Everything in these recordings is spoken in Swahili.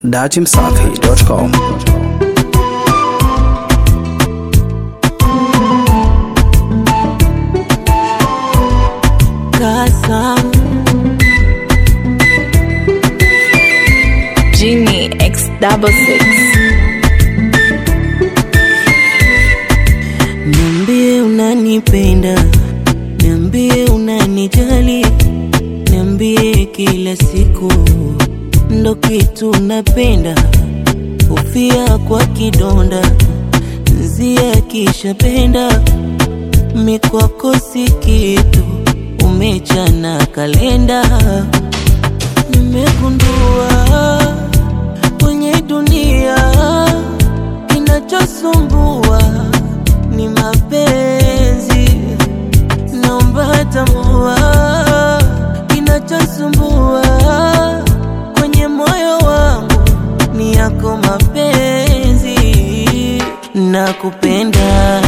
datimsafi.com Kasam Genie X double six. Niambie unanipenda, niambie unanijali, niambie kila siku ndo kitu napenda, kufia kwa kidonda, nzia kishapenda, mikwako si kitu, umechana kalenda, nimegundua kwenye dunia kinachosumbua ni mapenzi, naomba tambua kinachosumbua kwenye moyo wangu ni yako mapenzi, nakupenda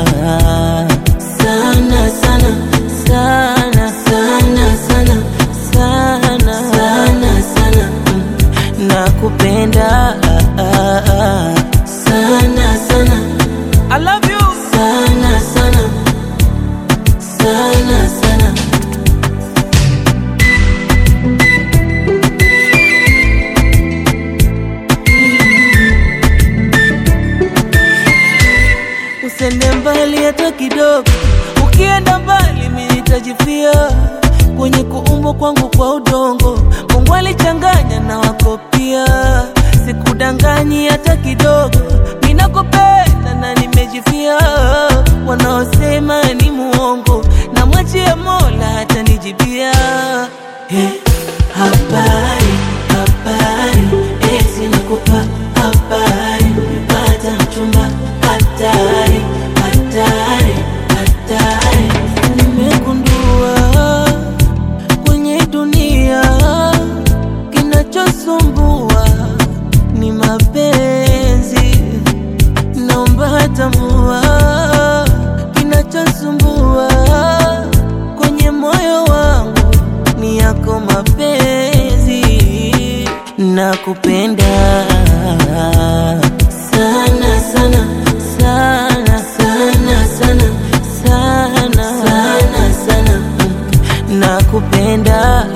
sana sana sana sana sana sana sana sana Mm. nakupenda sana sana I love you sana sana sana sana Usende mbali hata kidogo, ukienda mbali mimi nitajifia kwenye kuumbwa kwangu kwa udongo. Mungu alichanganya na wako pia, sikudanganyi hata kidogo. Mimi nakupenda na nimejifia, wanaosema ni muongo, na mwachie Mola hata nijibia. Hey, habari habari, eh, sinakupa habari, nimepata mchumba hatari hatari hatari, nimegundua kwenye dunia kinachosumbua ni mapenzi, naomba tambua kinachosumbua kwenye moyo wangu ni yako mapenzi, nakupenda sana sana sana sana sana sana sana sana Mm. nakupenda